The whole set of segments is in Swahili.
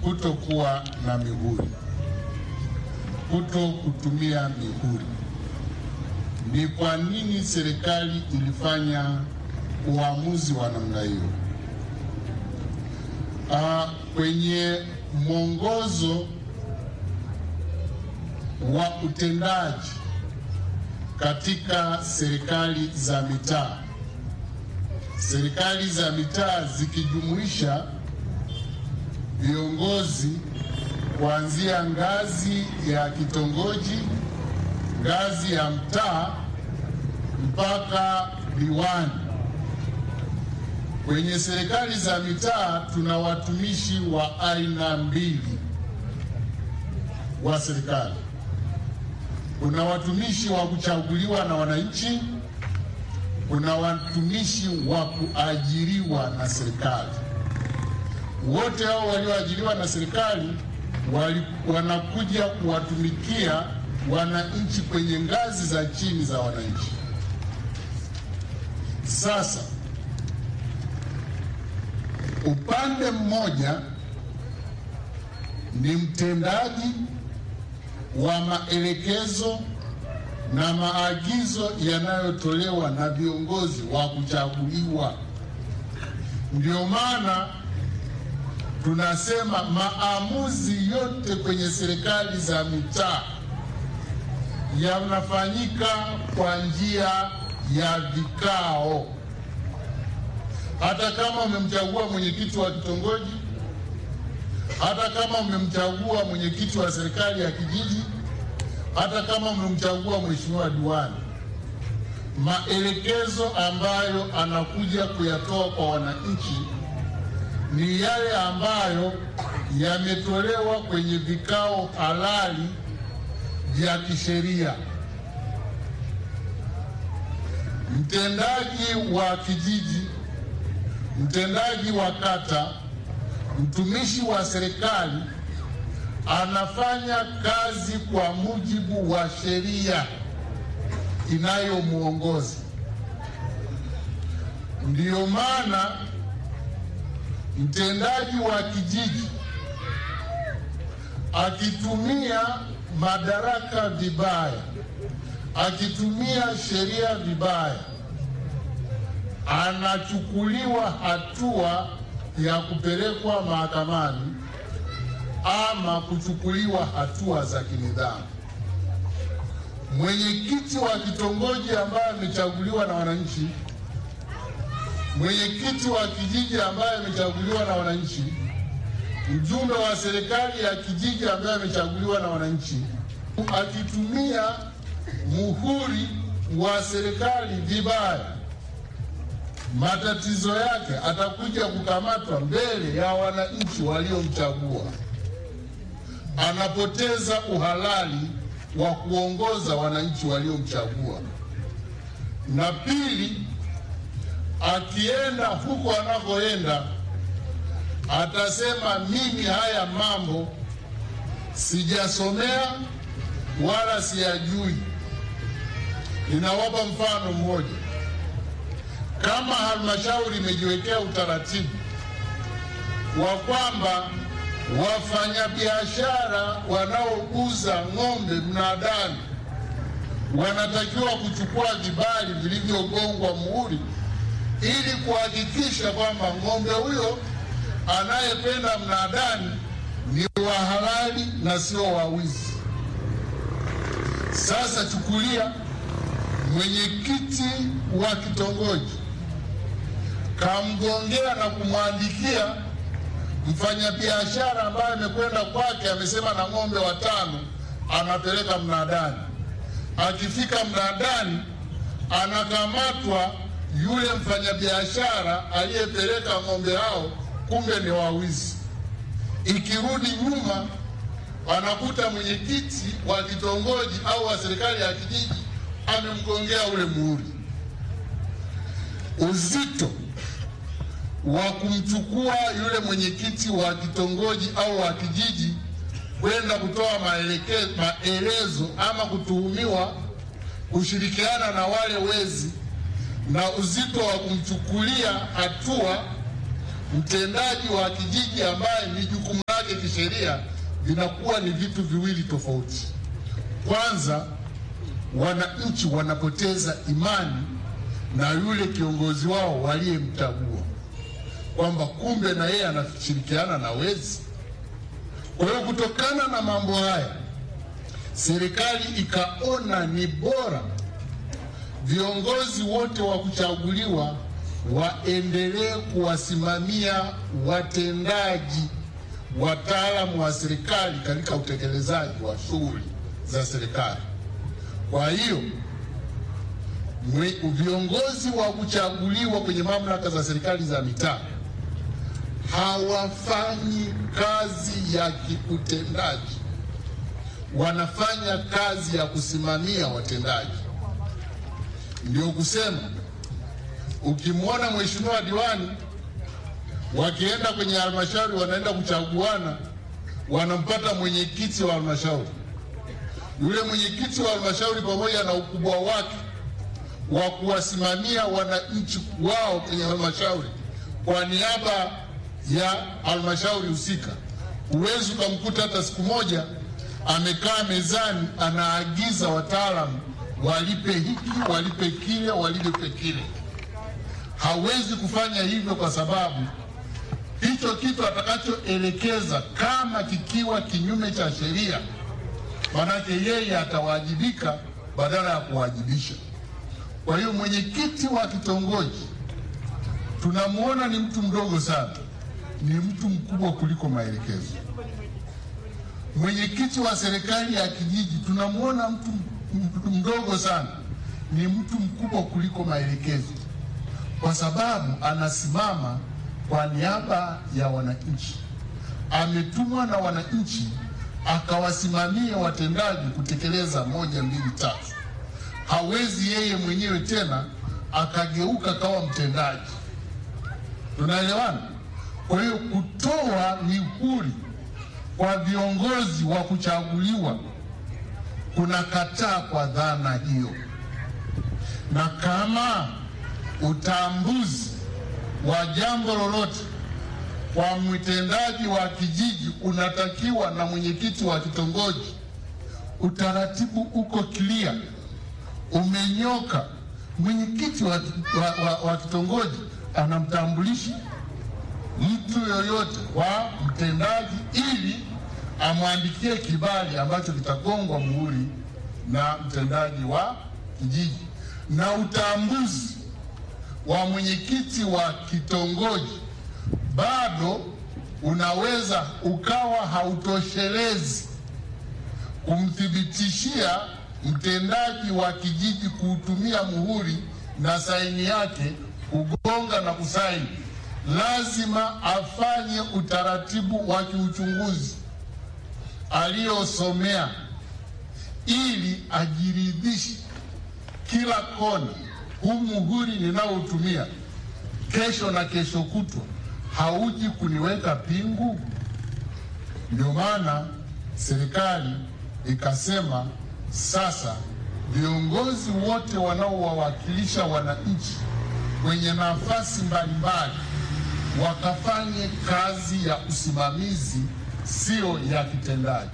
kutokuwa na mihuri, kuto kutumia mihuri. Ni kwa nini serikali ilifanya uamuzi wa namna hiyo? Ah, kwenye mwongozo wa utendaji katika serikali za mitaa, serikali za mitaa zikijumuisha viongozi kuanzia ngazi ya kitongoji, ngazi ya mtaa mpaka diwani. Kwenye serikali za mitaa tuna watumishi wa aina mbili wa serikali. Kuna watumishi wa kuchaguliwa na wananchi, kuna watumishi wa kuajiriwa na serikali. Wote hao walioajiriwa na serikali wali, wanakuja kuwatumikia wananchi kwenye ngazi za chini za wananchi. Sasa upande mmoja ni mtendaji wa maelekezo na maagizo yanayotolewa na viongozi wa kuchaguliwa. Ndio maana tunasema maamuzi yote kwenye serikali za mitaa yanafanyika kwa njia ya vikao. Hata kama umemchagua mwenyekiti wa kitongoji, hata kama umemchagua mwenyekiti wa serikali ya kijiji, hata kama umemchagua mheshimiwa diwani, maelekezo ambayo anakuja kuyatoa kwa wananchi ni yale ambayo yametolewa kwenye vikao halali vya kisheria. Mtendaji wa kijiji, mtendaji wa kata, mtumishi wa serikali anafanya kazi kwa mujibu wa sheria inayomwongoza. Ndiyo maana mtendaji wa kijiji akitumia madaraka vibaya, akitumia sheria vibaya, anachukuliwa hatua ya kupelekwa mahakamani ama kuchukuliwa hatua za kinidhamu. Mwenyekiti wa kitongoji ambaye amechaguliwa na wananchi, mwenyekiti wa kijiji ambaye amechaguliwa na wananchi, mjumbe wa serikali ya kijiji ambaye amechaguliwa na wananchi, akitumia muhuri wa serikali vibaya, matatizo yake atakuja kukamatwa mbele ya wananchi waliomchagua. Anapoteza uhalali wa kuongoza wananchi waliomchagua. Na pili, akienda huko anakoenda atasema mimi haya mambo sijasomea wala siyajui. Ninawapa mfano mmoja. Kama halmashauri imejiwekea utaratibu wa kwamba wafanyabiashara wanaouza ng'ombe mnadani wanatakiwa kuchukua vibali vilivyogongwa muhuri ili kuhakikisha kwamba ng'ombe huyo anayekwenda mnadani ni wa halali na sio wa wizi. Sasa chukulia mwenyekiti wa kitongoji kamgongea na kumwandikia mfanyabiashara ambaye amekwenda kwake, amesema na ng'ombe watano anapeleka mnadani. Akifika mnadani, anakamatwa yule mfanyabiashara aliyepeleka ng'ombe hao, kumbe ni wawizi. Ikirudi nyuma, anakuta mwenyekiti wa kitongoji au wa serikali ya kijiji amemgongea ule muhuri. Uzito wa kumchukua yule mwenyekiti wa kitongoji au wa kijiji kwenda kutoa maeleke- maelezo ama kutuhumiwa kushirikiana na wale wezi na uzito wa kumchukulia hatua mtendaji wa kijiji ambaye ni jukumu lake kisheria kisheria vinakuwa ni vitu viwili tofauti. Kwanza, wananchi wanapoteza imani na yule kiongozi wao waliyemchagua, kwamba kumbe na yeye anashirikiana na wezi. Kwa hiyo kutokana na mambo haya, serikali ikaona ni bora viongozi wote wa kuchaguliwa waendelee kuwasimamia watendaji wataalamu wa serikali katika utekelezaji wa shughuli za serikali. Kwa hiyo viongozi wa kuchaguliwa kwenye mamlaka za serikali za mitaa hawafanyi kazi ya kiutendaji, wanafanya kazi ya kusimamia watendaji. Ndio kusema ukimwona mheshimiwa diwani wakienda kwenye halmashauri wanaenda kuchaguana, wanampata mwenyekiti wa halmashauri. Yule mwenyekiti wa halmashauri pamoja na ukubwa wake wa kuwasimamia wananchi wao kwenye halmashauri kwa niaba ya halmashauri husika, huwezi ukamkuta hata siku moja amekaa mezani anaagiza wataalamu walipe hiki, walipe kile, walipe kile. Hawezi kufanya hivyo kwa sababu hicho kitu atakachoelekeza kama kikiwa kinyume cha sheria, manake yeye atawajibika badala ya kuwajibisha. Kwa hiyo mwenyekiti wa kitongoji tunamwona ni mtu mdogo sana, ni mtu mkubwa kuliko maelekezo. Mwenyekiti wa serikali ya kijiji tunamwona mtu mdogo sana, ni mtu mkubwa kuliko maelekezo, kwa sababu anasimama kwa niaba ya wananchi, ametumwa na wananchi akawasimamia watendaji kutekeleza moja, mbili, tatu. Hawezi yeye mwenyewe tena akageuka kawa mtendaji. Tunaelewana? Kwa hiyo kutoa mihuri kwa viongozi wa kuchaguliwa kuna kataa kwa dhana hiyo, na kama utambuzi wa jambo lolote kwa mtendaji wa kijiji unatakiwa na mwenyekiti wa kitongoji, utaratibu uko clear, umenyoka. Mwenyekiti wa, wa, wa, wa kitongoji anamtambulisha mtu yoyote wa mtendaji ili amwandikie kibali ambacho kitagongwa muhuri na mtendaji wa kijiji, na utambuzi wa mwenyekiti wa kitongoji bado unaweza ukawa hautoshelezi kumthibitishia mtendaji wa kijiji kuutumia muhuri na saini yake kugonga na kusaini. Lazima afanye utaratibu wa kiuchunguzi aliyosomea ili ajiridhishe kila kona, huu muhuri ninaotumia kesho na kesho kutwa hauji kuniweka pingu. Ndio maana serikali ikasema sasa viongozi wote wanaowawakilisha wananchi kwenye nafasi mbalimbali wakafanye kazi ya usimamizi, sio ya kitendaji.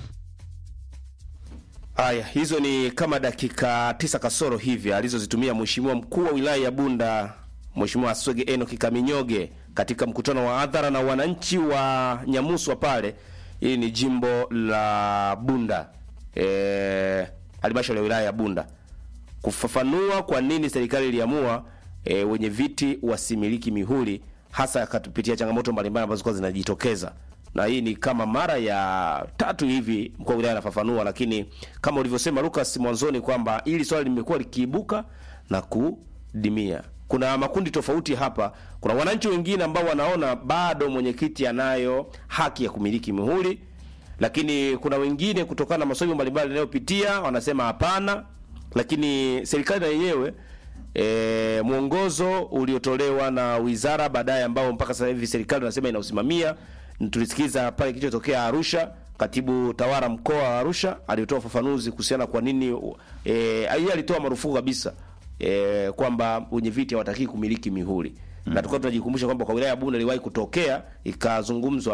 Haya, hizo ni kama dakika tisa kasoro hivi alizozitumia Mheshimiwa mkuu wa wilaya ya Bunda Mheshimiwa Aswege Enoki Kaminyoge katika mkutano wa hadhara na wananchi wa Nyamuswa pale. Hili ni jimbo la Bunda, eh, halmashauri ya wilaya ya Bunda, kufafanua kwa nini serikali iliamua e, wenye viti wasimiliki mihuri, hasa akatupitia changamoto mbalimbali ambazo zilikuwa zinajitokeza na hii ni kama mara ya tatu hivi mkuu wa wilaya anafafanua, lakini kama ulivyosema Lucas mwanzoni kwamba hili swali limekuwa likiibuka na kudimia. Kuna makundi tofauti hapa. Kuna wananchi wengine ambao wanaona bado mwenyekiti anayo haki ya kumiliki mihuri, lakini kuna wengine kutokana na masomo mbalimbali yanayopitia wanasema hapana. Lakini serikali na yenyewe e, mwongozo uliotolewa na wizara baadaye, ambao mpaka sasa hivi serikali inasema inausimamia tulisikiza pale kilichotokea Arusha, katibu tawala mkoa wa Arusha alitoa ufafanuzi kuhusiana kwa nini e, yeye alitoa marufuku kabisa e, kwamba wenye viti hawataki kumiliki mihuri mm. na tulikuwa tunajikumbusha kwamba kwa wilaya ya Bunda iliwahi kutokea ikazungumzwa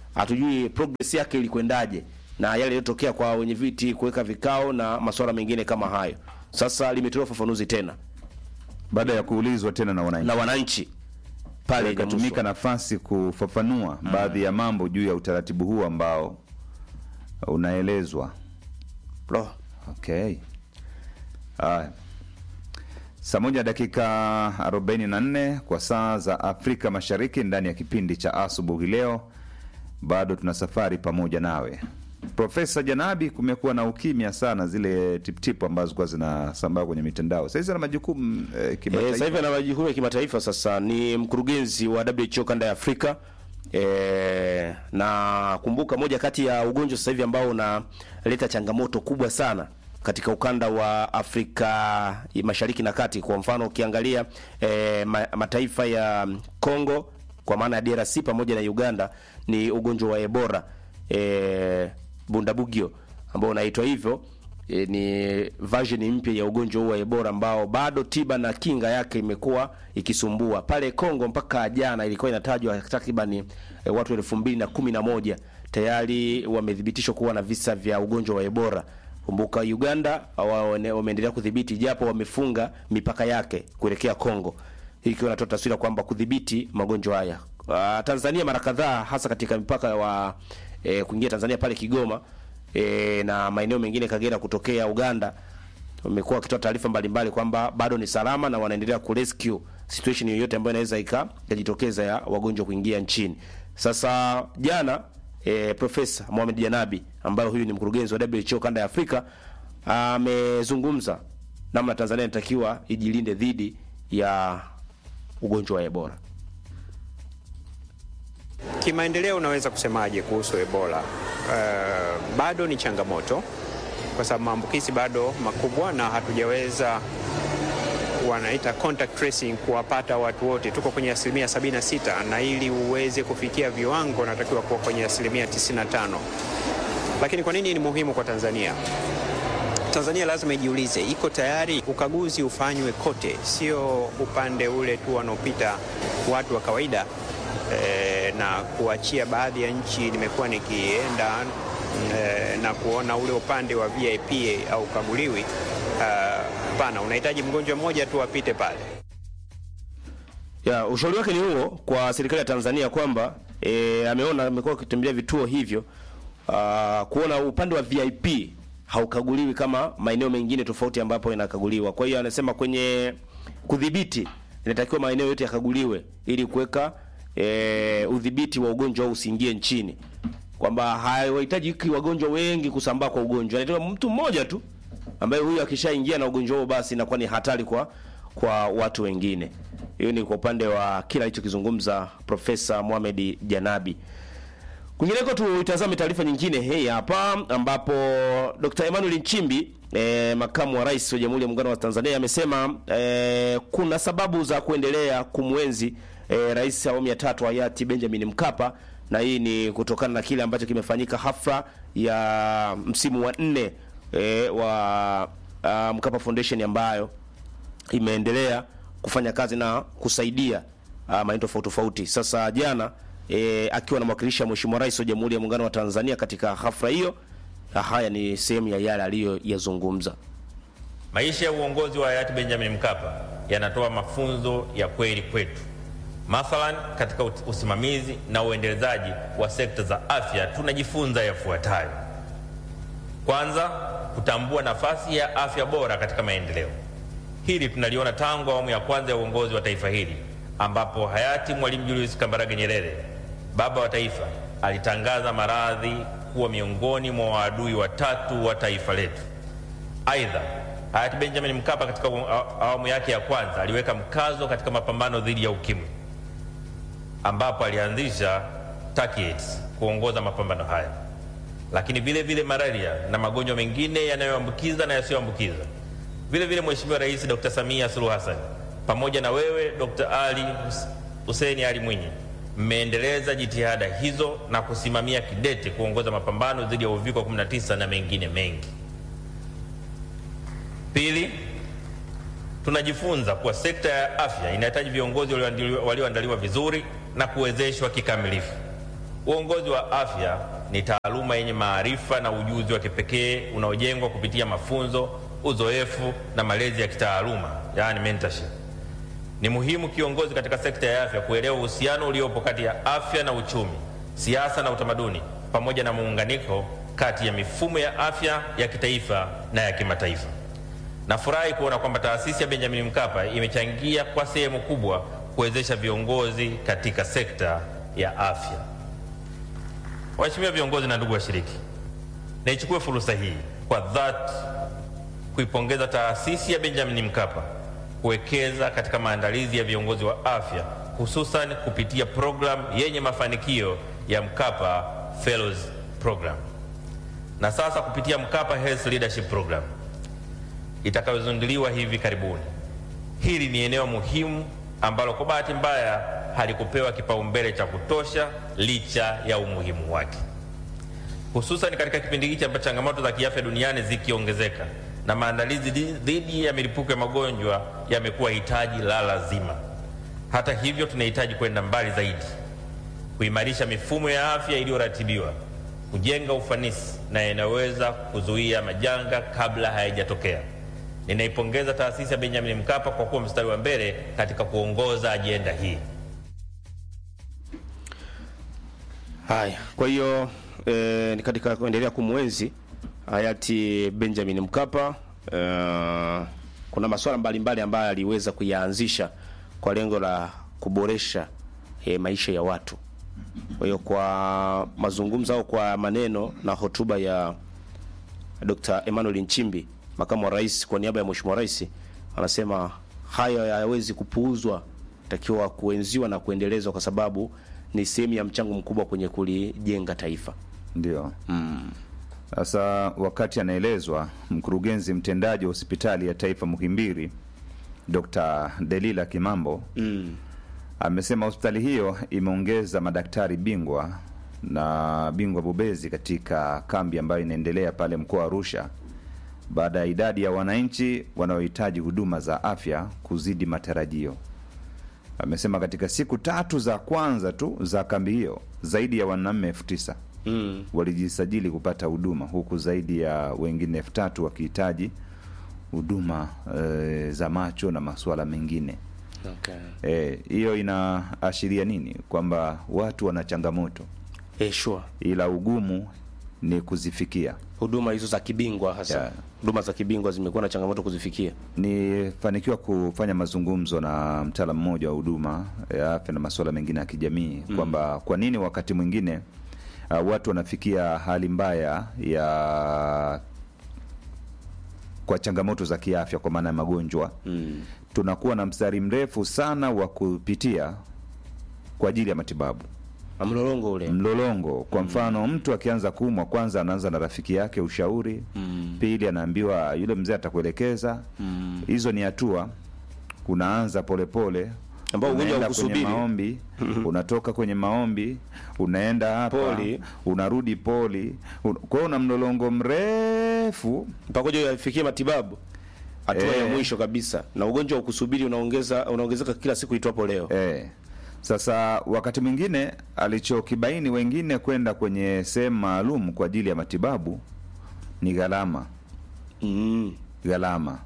hatujui progress yake ilikwendaje na yale yaliyotokea kwa wenye viti kuweka vikao na masuala mengine kama hayo. Sasa limetolewa ufafanuzi tena baada ya kuulizwa tena na wananchi na wananchi pale ikatumika Nyamuso. nafasi kufafanua baadhi ya mambo juu ya utaratibu huu ambao unaelezwa. Lo, Okay. Haya. Saa moja dakika 44 kwa saa za Afrika Mashariki ndani ya kipindi cha asubuhi leo, bado tuna safari pamoja nawe Profesa Janabi. Kumekuwa na ukimya sana, zile tiptip ambazo zilikuwa zinasambaa kwenye mitandao. Sasa ana majukumu eh, Eh, kimataifa. sasa hivi ana majukumu ya kimataifa. Sasa ni mkurugenzi wa WHO kanda ya Afrika. E, na kumbuka moja kati ya ugonjwa sasa hivi ambao unaleta changamoto kubwa sana katika ukanda wa Afrika ya Mashariki na Kati. Kwa mfano ukiangalia e, ma, mataifa ya Congo kwa maana ya DRC pamoja na Uganda ni ugonjwa wa Ebola e, Bundabugyo ambao unaitwa hivyo e, ni version mpya ya ugonjwa huu wa Ebola ambao bado tiba na kinga yake imekuwa ikisumbua. Pale Kongo mpaka jana ilikuwa inatajwa takriban e, watu elfu mbili na kumi na moja tayari wamethibitishwa kuwa na visa vya ugonjwa wa Ebola. Kumbuka Uganda wao wane- wameendelea kudhibiti japo wamefunga mipaka yake kuelekea Kongo. Hii ikiwa inatoa taswira kwamba kudhibiti magonjwa haya. Uh, Tanzania mara kadhaa hasa katika mipaka wa e, kuingia Tanzania pale Kigoma e, na maeneo mengine Kagera kutokea Uganda wamekuwa wakitoa taarifa mbalimbali kwamba bado ni salama na wanaendelea kurescue situation yoyote ambayo inaweza ika- ikajitokeza ya wagonjwa kuingia nchini. Sasa jana e, Profesa Mohamed Janabi ambaye huyu ni mkurugenzi wa WHO kanda ya Afrika amezungumza namna Tanzania inatakiwa ijilinde dhidi ya ugonjwa wa Ebola. Kimaendeleo unaweza kusemaje kuhusu Ebola? Uh, bado ni changamoto kwa sababu maambukizi bado makubwa na hatujaweza wanaita contact tracing kuwapata watu wote. Tuko kwenye asilimia 76 na ili uweze kufikia viwango unatakiwa kuwa kwenye asilimia 95. Lakini kwa nini ni muhimu kwa Tanzania? Tanzania lazima ijiulize, iko tayari ukaguzi ufanywe kote, sio upande ule tu wanaopita watu wa kawaida e, na kuachia baadhi ya nchi. Nimekuwa nikienda e, na kuona ule upande wa VIP au ukaguliwi. Hapana, unahitaji mgonjwa mmoja tu apite pale. Ya, ushauri wake ni huo kwa serikali ya Tanzania kwamba e, ameona amekuwa akitembelea vituo hivyo ah, kuona upande wa VIP haukaguliwi kama maeneo mengine tofauti ambapo inakaguliwa. Kwa hiyo anasema kwenye kudhibiti inatakiwa maeneo yote yakaguliwe ili kuweka e, udhibiti wa ugonjwa huu usiingie nchini, kwamba hawahitaji wagonjwa wengi kusambaa kwa ugonjwa, anatakiwa mtu mmoja tu ambaye huyu akishaingia na ugonjwa huo basi inakuwa ni hatari kwa kwa watu wengine. Hiyo ni kwa upande wa kila alichokizungumza Profesa Mohamed Janabi. Kwingineko tuitazame taarifa nyingine hii hapa ambapo Dr. Emmanuel Nchimbi eh, makamu wa rais wa Jamhuri ya Muungano wa Tanzania amesema eh, kuna sababu za kuendelea kumwenzi eh, rais awamu ya tatu hayati Benjamin Mkapa na hii ni kutokana na kile ambacho kimefanyika hafla ya msimu wa nne eh, wa uh, Mkapa Foundation ambayo imeendelea kufanya kazi na kusaidia uh, maeneo tofauti tofauti. Sasa jana e, akiwa anamwakilisha Mheshimiwa Rais wa Jamhuri ya Muungano wa Tanzania katika hafla hiyo, na haya ni sehemu ya yale aliyoyazungumza. Maisha ya uongozi wa hayati Benjamin Mkapa yanatoa mafunzo ya kweli kwetu. Mathalan, katika ut- usimamizi na uendelezaji wa sekta za afya tunajifunza yafuatayo: kwanza, kutambua nafasi ya afya bora katika maendeleo. Hili tunaliona tangu awamu ya kwanza ya uongozi wa taifa hili ambapo hayati Mwalimu Julius Kambarage Nyerere, baba wa taifa, alitangaza maradhi kuwa miongoni mwa waadui watatu wa taifa letu. Aidha, hayati Benjamin Mkapa katika awa- awamu yake ya kwanza aliweka mkazo katika mapambano dhidi ya ukimwi ambapo alianzisha TACAIDS kuongoza mapambano haya, lakini vile vile malaria na magonjwa mengine yanayoambukiza na yasiyoambukiza. Vile vile Mheshimiwa Rais Dr. Samia Suluhu Hassan pamoja na wewe Dr. Ali Hus- Hussein Ali Mwinyi mmeendeleza jitihada hizo na kusimamia kidete kuongoza mapambano dhidi ya uviko 19 na mengine mengi. Pili, tunajifunza kuwa sekta ya afya inahitaji viongozi walioandaliwa walioandaliwa vizuri na kuwezeshwa kikamilifu. Uongozi wa afya ni taaluma yenye maarifa na ujuzi wa kipekee unaojengwa kupitia mafunzo, uzoefu na malezi ya kitaaluma, yaani mentorship. Ni muhimu kiongozi katika sekta ya afya kuelewa uhusiano uliopo kati ya afya na uchumi, siasa na utamaduni, pamoja na muunganiko kati ya mifumo ya afya ya kitaifa na ya kimataifa. Nafurahi kuona kwamba taasisi ya Benjamin Mkapa imechangia kwa sehemu kubwa kuwezesha viongozi katika sekta ya afya. Waheshimiwa viongozi na ndugu washiriki, naichukue fursa hii kwa dhati kuipongeza taasisi ya Benjamin Mkapa kuwekeza katika maandalizi ya viongozi wa afya hususan kupitia programu yenye mafanikio ya Mkapa Fellows Program na sasa kupitia Mkapa Health Leadership Program itakayozinduliwa hivi karibuni. Hili ni eneo muhimu ambalo kwa bahati mbaya halikupewa kipaumbele cha kutosha licha ya umuhimu wake, hususan katika kipindi hiki ambacho changamoto za kiafya duniani zikiongezeka na maandalizi dhidi ya milipuko ya magonjwa yamekuwa hitaji la lazima. Hata hivyo, tunahitaji kwenda mbali zaidi, kuimarisha mifumo ya afya iliyoratibiwa, kujenga ufanisi na inayoweza kuzuia majanga kabla hayajatokea. Ninaipongeza taasisi ya Benjamin Mkapa kwa kuwa mstari wa mbele katika kuongoza ajenda hii. Haya, kwa hiyo e, ni katika kuendelea kumwenzi hayati Benjamin Mkapa e, kuna masuala mbalimbali ambayo aliweza kuyaanzisha kwa lengo la kuboresha e, maisha ya watu. Kwa hiyo kwa mazungumzo au kwa maneno na hotuba ya Dr. Emmanuel Nchimbi, makamu wa rais, kwa niaba ya mheshimiwa rais, anasema hayo hayawezi kupuuzwa, takiwa kuenziwa na kuendelezwa kwa sababu ni sehemu ya mchango mkubwa kwenye kulijenga taifa. Ndio. Sasa wakati anaelezwa, mkurugenzi mtendaji wa hospitali ya taifa Muhimbili Dr. Delila Kimambo Mm. amesema hospitali hiyo imeongeza madaktari bingwa na bingwa bobezi katika kambi ambayo inaendelea pale mkoa wa Arusha baada ya idadi ya wananchi wanaohitaji huduma za afya kuzidi matarajio. Amesema katika siku tatu za kwanza tu za kambi hiyo zaidi ya wanaume elfu tisa Mm. walijisajili kupata huduma huku zaidi ya wengine elfu tatu wakihitaji huduma e, za macho na masuala mengine. Okay. Eh, hiyo inaashiria nini? Kwamba watu wana changamoto, Eh, sure. ila ugumu ni kuzifikia. Huduma hizo za kibingwa hasa. Yeah. Huduma za kibingwa zimekuwa na changamoto kuzifikia. Nifanikiwa kufanya mazungumzo na mtaalamu mmoja wa huduma ya afya na masuala mengine ya kijamii kwamba kwa nini wakati mwingine uh, watu wanafikia hali mbaya ya kwa changamoto za kiafya kwa maana ya magonjwa Mm. tunakuwa na mstari mrefu sana wa kupitia kwa ajili ya matibabu Na Mlolongo ule. mlolongo. Kwa mfano, mtu akianza kuumwa, kwanza anaanza na rafiki yake ushauri, pili anaambiwa yule mzee atakuelekeza. Hizo ni hatua, unaanza polepole Ambao ugonjwa unaenda kwenye haukusubiri. maombi, unatoka kwenye maombi, unaenda hapa, Poli. unarudi poli. Un- Kwa hiyo una mlolongo mrefu mpaka uje yafikie matibabu hatua Eh. ya mwisho kabisa, na ugonjwa wa kusubiri unaongeza unaongezeka kila siku itwapo leo. Eh. Sasa wakati mwingine alichokibaini wengine kwenda kwenye sehemu maalum kwa ajili ya matibabu ni gharama Mm. gharama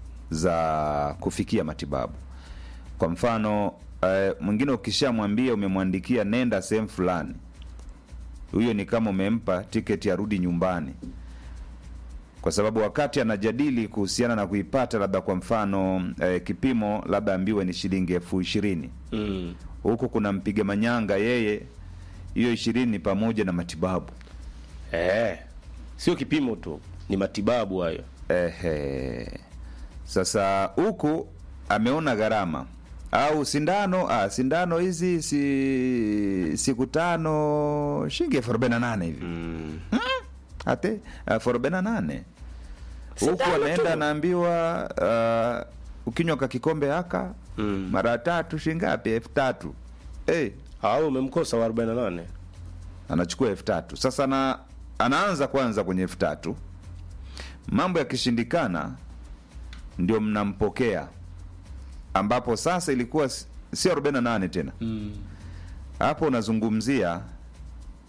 za kufikia matibabu. Kwa mfano eh, mwingine ukishamwambia umemwandikia nenda sehemu fulani, huyo ni kama umempa tiketi arudi nyumbani, kwa sababu wakati anajadili kuhusiana na kuipata, labda kwa mfano eh, kipimo labda ambiwe ni shilingi elfu ishirini Mm. huku kuna mpiga manyanga yeye, hiyo ishirini ni pamoja na matibabu. Eh. Sio kipimo tu, ni matibabu hayo. Ehe. Sasa huku ameona gharama au sindano ah, sindano hizi si siku tano shilingi elfu arobaini na nane hivi Mm. ate elfu arobaini na nane huku Sindano anaenda tu. anaambiwa uh, ukinywa ka kikombe haka Mm. mara tatu shingapi elfu tatu hey, Au umemkosa wa 48. anachukua elfu tatu sasa na, anaanza kwanza kwenye elfu tatu mambo yakishindikana ndio mnampokea ambapo sasa ilikuwa si- sio 48 tena Mm. hapo unazungumzia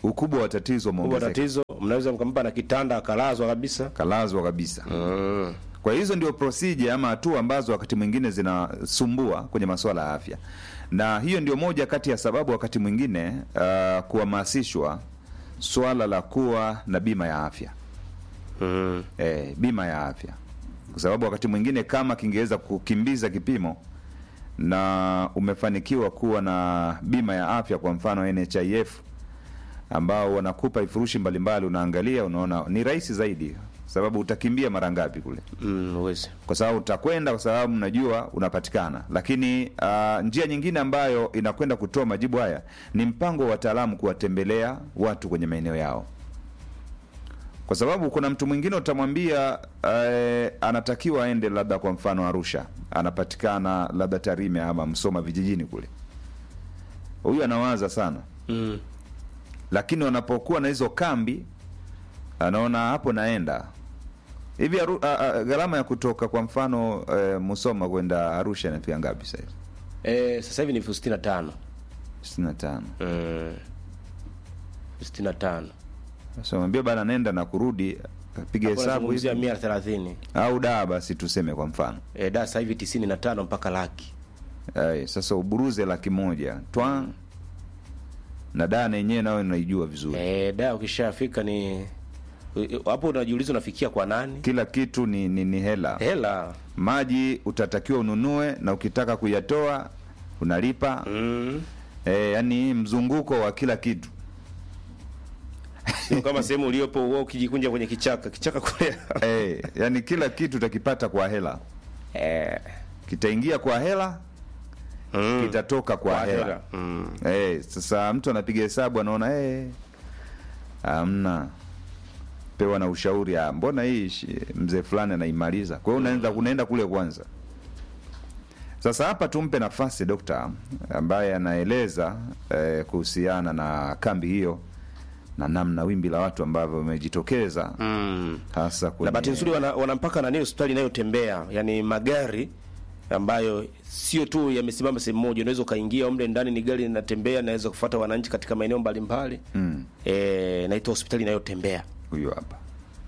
ukubwa wa tatizo kubwa umeongezeka tatizo mnaweza mkampa na kitanda akalazwa kabisa kalazwa kabisa kwa hizo ndio procedure ama hatua ambazo wakati mwingine zinasumbua kwenye masuala ya afya na hiyo ndio moja kati ya sababu wakati mwingine uh, kuhamasishwa swala la kuwa na bima ya afya mm. eh, bima ya afya kwa sababu wakati mwingine kama kingeweza kukimbiza kipimo na umefanikiwa kuwa na bima ya afya kwa mfano nhif ambao wanakupa vifurushi mbalimbali unaangalia unaona ni rahisi zaidi sababu utakimbia mara ngapi kule mm, uwezi kwa sababu utakwenda kwa sababu mnajua unapatikana lakini uh, njia nyingine ambayo inakwenda kutoa majibu haya ni mpango wa wataalamu kuwatembelea watu kwenye maeneo yao kwa sababu kuna mtu mwingine utamwambia eh, anatakiwa aende labda kwa mfano arusha anapatikana labda tarime ama msoma vijijini kule huyu anawaza sana mm. lakini wanapokuwa na hizo kambi anaona hapo naenda hivi aru- a- a- gharama ya kutoka kwa mfano e, musoma kwenda arusha inafika ngapi sahizi e, sasa hivi ni elfu sitini na tano sitini na tano mm. sitini na tano sasa mwambia bana nenda na kurudi piga hesabu nazungumzia hivi mia thelathini au daa basi tuseme kwa mfano e, da sasa hivi tisini na tano mpaka laki Ay, sasa uburuze laki moja twa na daa na yenyewe nayo naijua vizuri e, da ukishafika ni hapo unajiuliza unafikia kwa nani kila kitu ni, ni, ni hela hela maji utatakiwa ununue na ukitaka kuyatoa unalipa mm. e, yani mzunguko wa kila kitu Sio kama sehemu uliopo wewe ukijikunja kwenye kichaka kichaka kule e, yani kila kitu utakipata kwa hela eh, kitaingia kwa hela mm. kitatoka kwa, Kwa hela, hela. Mm. Eh, sasa mtu anapiga hesabu anaona eh, amna pewa na ushauri ah, mbona hii shi- mzee fulani anaimaliza kwa hiyo unaenda, unaenda kule kwanza sasa hapa tumpe nafasi dokta ambaye anaeleza eh, kuhusiana na kambi hiyo na namna wimbi la watu ambavyo wamejitokeza Mm. hasa na kwenye bahati nzuri wana, wana mpaka nani hospitali inayotembea yani magari ambayo sio tu yamesimama sehemu moja unaweza ukaingia mle ndani ni gari linatembea naweza kufuata wananchi katika maeneo mbalimbali Mm, eh, naitwa hospitali inayotembea huyu hapa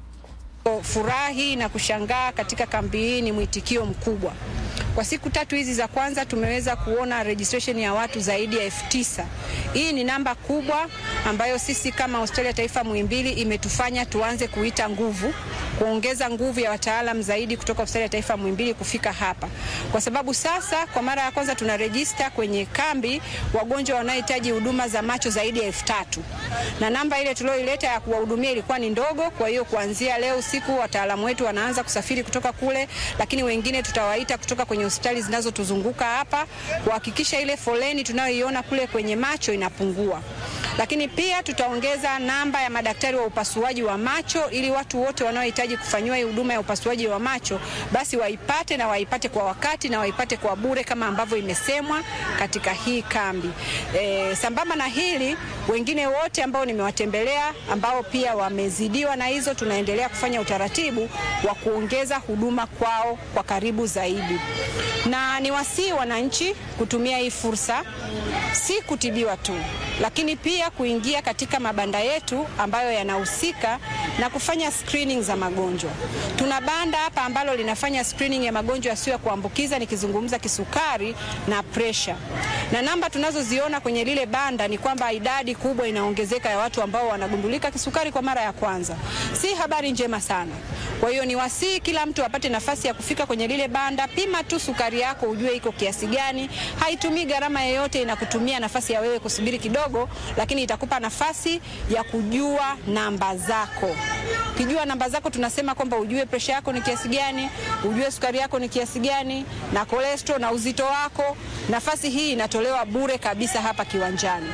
Furahi na kushangaa katika kambi hii ni mwitikio mkubwa. Kwa siku tatu hizi za kwanza tumeweza kuona registration ya watu zaidi ya elfu tisa. Hii ni namba kubwa ambayo sisi kama hospitali ya taifa Muhimbili imetufanya tuanze kuita nguvu, kuongeza nguvu ya wataalam zaidi kutoka hospitali ya taifa Muhimbili kufika hapa, kwa sababu sasa kwa mara ya kwanza tuna rejista kwenye kambi wagonjwa wanaohitaji huduma za macho zaidi ya elfu tatu na namba ile tulioileta ya kuwahudumia ilikuwa ni ndogo. Kwa hiyo kuanzia leo usiku wataalamu wetu wanaanza kusafiri kutoka kule, lakini wengine tutawaita kutoka kwenye hospitali zinazotuzunguka hapa kuhakikisha ile foleni tunayoiona kule kwenye macho inapungua. Lakini pia tutaongeza namba ya madaktari wa upasuaji wa macho ili watu wote wanaohitaji kufanyiwa hii huduma ya upasuaji wa macho basi waipate na waipate kwa wakati na waipate kwa bure kama ambavyo imesemwa katika hii kambi. E, sambamba na hili wengine wote ambao nimewatembelea ambao pia wamezidiwa na hizo, tunaendelea kufanya utaratibu wa kuongeza huduma kwao kwa karibu zaidi, na niwasihi wananchi kutumia hii fursa, si kutibiwa tu, lakini pia kuingia katika mabanda yetu ambayo yanahusika na kufanya screening za magonjwa. Tuna banda hapa ambalo linafanya screening ya magonjwa yasiyo ya kuambukiza, nikizungumza kisukari na presha, na namba tunazoziona kwenye lile banda ni kwamba idadi kubwa inaongezeka ya watu ambao wanagundulika kisukari kwa mara ya kwanza. Si habari njema sana. Kwa hiyo ni wasii kila mtu apate nafasi ya kufika kwenye lile banda, pima tu sukari yako ujue iko kiasi gani. Haitumii gharama yoyote, inakutumia nafasi ya wewe kusubiri kidogo, lakini itakupa nafasi ya kujua namba zako. Ukijua namba zako, tunasema kwamba ujue presha yako ni kiasi gani, ujue sukari yako ni kiasi gani, na cholesterol na uzito wako. Nafasi hii inatolewa bure kabisa hapa kiwanjani.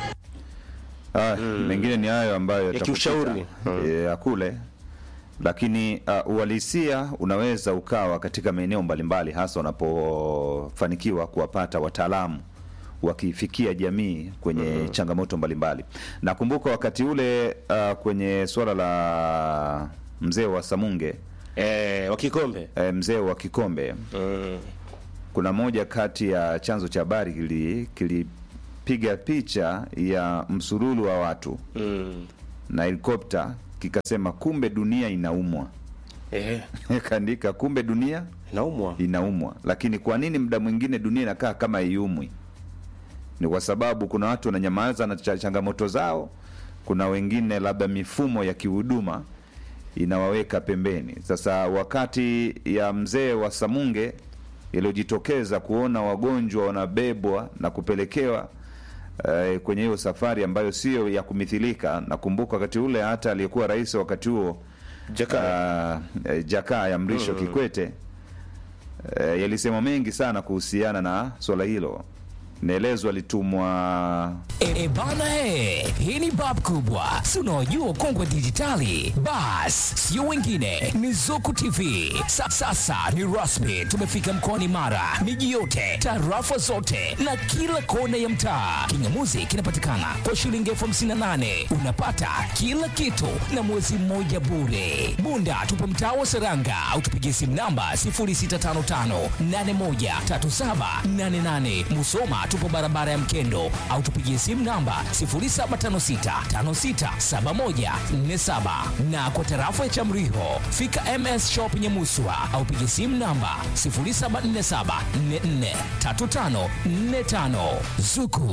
Ah, mengine ni hayo ambayo yatakukuta, kiushauri. eh, ya kule lakini uh, uhalisia unaweza ukawa katika maeneo mbalimbali hasa unapofanikiwa kuwapata wataalamu wakifikia jamii kwenye changamoto mbalimbali nakumbuka wakati ule uh, kwenye suala la mzee wa samunge eh, wa kikombe eh, mzee wa kikombe mm. kuna moja kati ya chanzo cha habari kili, kili kikapiga picha ya msururu wa watu mm. na helikopta kikasema kumbe dunia inaumwa eh, kaandika kumbe dunia naumwa inaumwa lakini kwa nini muda mwingine dunia inakaa kama iumwi ni kwa sababu kuna watu wananyamaza na cha- changamoto zao kuna wengine labda mifumo ya kihuduma inawaweka pembeni sasa wakati ya mzee wa samunge iliyojitokeza kuona wagonjwa wanabebwa na kupelekewa eh, kwenye hiyo safari ambayo sio ya kumithilika nakumbuka wakati ule hata aliyekuwa rais wakati huo Jakaya. uh, eh, jakaya mrisho kikwete eh, yalisema mengi sana kuhusiana na swala hilo naelezwa alitumwa E, e bana he, hii ni bab kubwa, si unaojua ukongwe dijitali. Bas, sio wengine, ni Zuku TV. Sa, sasa ni rasmi, tumefika mkoani Mara, miji yote, tarafa zote na kila kona ya mtaa. Kingamuzi kinapatikana kwa shilingi elfu hamsini na nane unapata kila kitu na mwezi mmoja bure. Bunda tupo mtaa wa Seranga au tupigie simu namba 0655813788. Musoma tupo barabara ya Mkendo au tupigie simu namba 0756567147 na kwa tarafa ya Chamriho fika MS Shop Nyamuswa au pigie simu namba 0747443545 Zuku